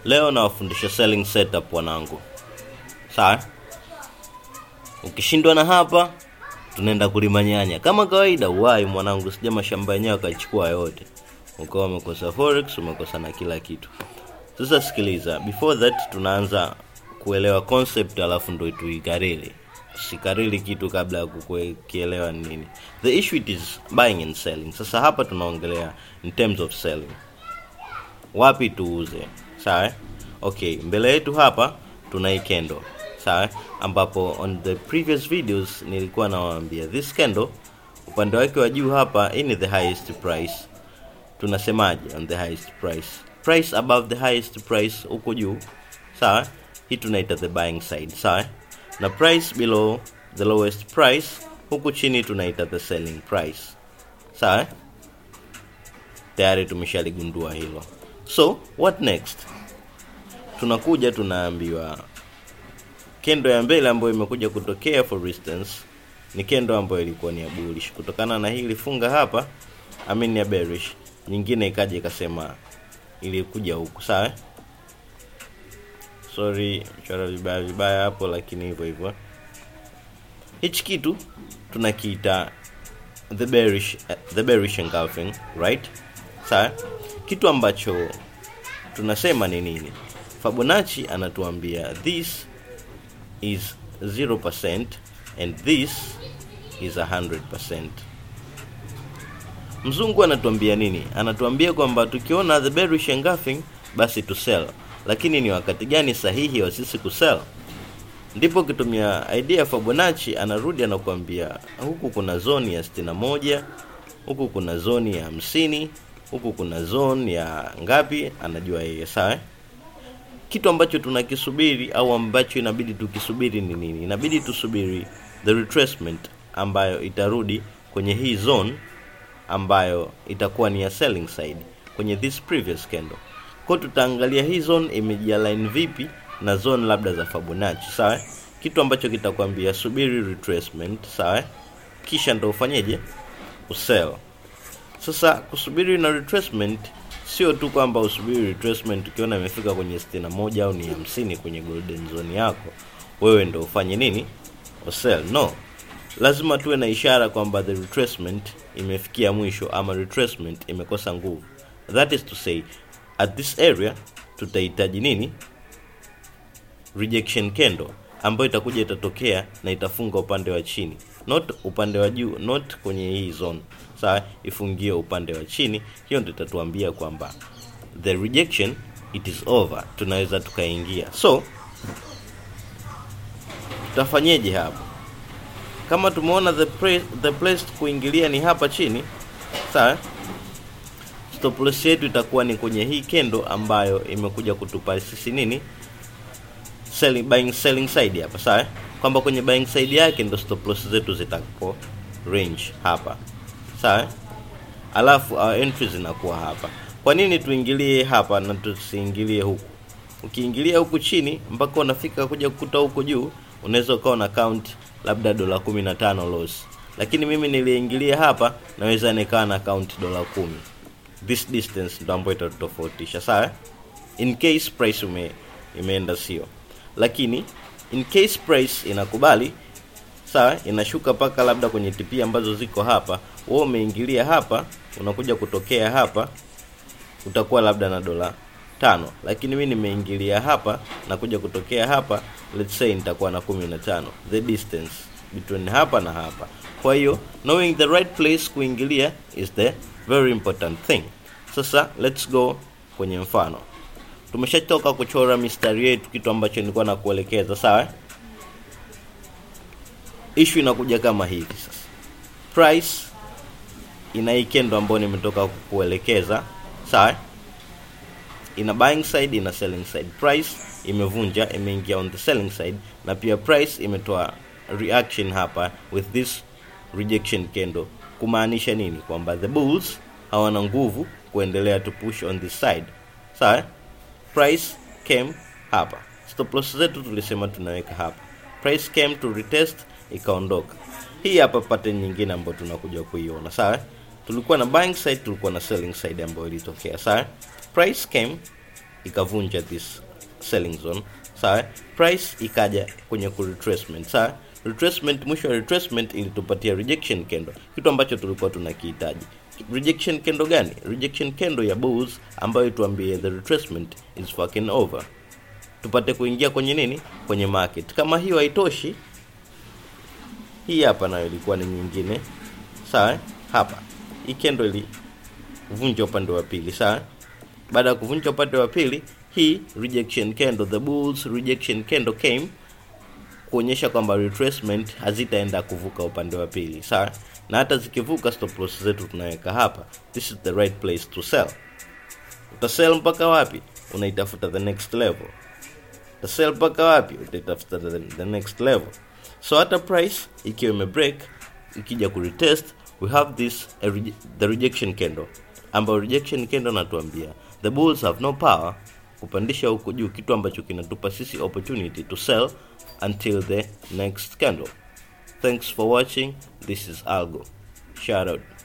leo nawafundisha selling setup wanangu sawa ukishindwa na hapa tunaenda kulima nyanya kama kawaida uwai mwanangu sija mashamba yenyewe akachukua yote ukawa umekosa forex umekosa na kila kitu sasa sikiliza before that tunaanza kuelewa concept alafu ndo tuikariri sikariri kitu kabla ya kukielewa ni nini the issue it is buying and selling sasa hapa tunaongelea in terms of selling wapi tuuze sawa okay mbele yetu hapa tuna hii candle sawa ambapo on the previous videos nilikuwa nawaambia this candle upande wake wa juu hapa hii ni the highest price tunasemaje on the highest price price above the highest price huko juu sawa hii tunaita the buying side sawa na price below the lowest price huku chini tunaita the selling price sawa tayari tumeshaligundua hilo so what next tunakuja tunaambiwa kendo ya mbele ambayo imekuja kutokea for instance ni kendo ambayo ilikuwa ni ya bullish kutokana na hii ilifunga hapa I mean ya bearish nyingine ikaja ikasema ilikuja huku sawa sorry chora vibaya vibaya hapo lakini hivyo hivyo hichi kitu tunakiita the bearish the bearish engulfing right sawa kitu ambacho tunasema ni nini Fibonacci anatuambia this is 0% and this is 100% mzungu anatuambia nini anatuambia kwamba tukiona the bearish engulfing basi to sell lakini ni wakati gani sahihi wa sisi kusell ndipo ukitumia idea ya Fibonacci anarudi anakuambia huku kuna zone ya 61 huku kuna zone ya hamsini huku kuna zone ya ngapi anajua yeye sawa kitu ambacho tunakisubiri au ambacho inabidi tukisubiri ni nini inabidi tusubiri the retracement ambayo itarudi kwenye hii zone ambayo itakuwa ni ya selling side kwenye this previous candle kwa tutaangalia hii zone imejialign vipi na zone labda za Fibonacci sawa kitu ambacho kitakwambia subiri retracement sawa kisha ndo ufanyeje usell sasa kusubiri na retracement sio tu kwamba usubiri retracement ukiona imefika kwenye 61 au ni 50 kwenye golden zone yako wewe ndo ufanye nini usell no lazima tuwe na ishara kwamba the retracement imefikia mwisho ama retracement imekosa nguvu that is to say at this area tutahitaji nini rejection candle ambayo itakuja itatokea na itafunga upande wa chini not upande wa juu not kwenye hii zone sawa ifungie upande wa chini hiyo ndio itatuambia kwamba the rejection it is over tunaweza tukaingia so tutafanyeje hapa kama tumeona the, pre, the place kuingilia ni hapa chini sawa stop loss yetu itakuwa ni kwenye hii kendo ambayo imekuja kutupa sisi nini selling buying selling side hapa sawa kwamba kwenye buying side yake ndo stop loss zetu zitapo range hapa sawa alafu our entries zinakuwa hapa kwa nini tuingilie hapa na tusiingilie huku ukiingilia huku chini mpaka unafika kuja kukuta huku juu unaweza ukawa na count labda dola 15 loss lakini mimi niliingilia hapa naweza nikawa na count dola kumi this distance ndo ambayo itatofautisha sawa in case price ume, imeenda sio lakini in case price inakubali sawa inashuka mpaka labda kwenye TP ambazo ziko hapa wewe umeingilia hapa unakuja kutokea hapa utakuwa labda na dola tano lakini mimi nimeingilia hapa na kuja kutokea hapa let's say nitakuwa na 15 the distance between hapa na hapa kwa hiyo knowing the right place kuingilia is the very important thing sasa let's go kwenye mfano tumeshatoka kuchora mistari yetu kitu ambacho nilikuwa nakuelekeza sawa issue inakuja kama hivi sasa price ina hii kendo ambayo nimetoka kukuelekeza sawa ina buying side ina selling side price imevunja imeingia on the selling side na pia price imetoa reaction hapa with this rejection candle kumaanisha nini kwamba the bulls hawana nguvu kuendelea to push on this side sawa price came hapa stop loss zetu tulisema tunaweka hapa price came to retest ikaondoka hii hapa pattern nyingine ambayo tunakuja kuiona sawa tulikuwa na buying side tulikuwa na selling side ambayo ilitokea sawa price came ikavunja this selling zone sawa price ikaja kwenye ku retracement sawa retracement mwisho wa retracement ilitupatia rejection candle kitu ambacho tulikuwa tunakihitaji rejection candle gani rejection candle ya bulls ambayo tuambie the retracement is fucking over tupate kuingia kwenye nini kwenye market kama hiyo haitoshi hii hapa nayo ilikuwa ni nyingine sawa eh? hapa hii candle ilivunja upande wa pili sawa baada ya kuvunja upande wa pili hii rejection candle the bulls rejection candle came kuonyesha kwamba retracement hazitaenda kuvuka upande wa pili sawa na hata zikivuka stop loss zetu tunaweka hapa this is the right place to sell utasell mpaka wapi unaitafuta the next level utasell mpaka wapi utaitafuta the, the next level so hata price ikiwa imebreak ikija kuretest we have this a reje the rejection candle ambayo rejection candle natuambia the bulls have no power kupandisha huko juu kitu ambacho kinatupa sisi opportunity to sell until the next candle thanks for watching this is algo shout out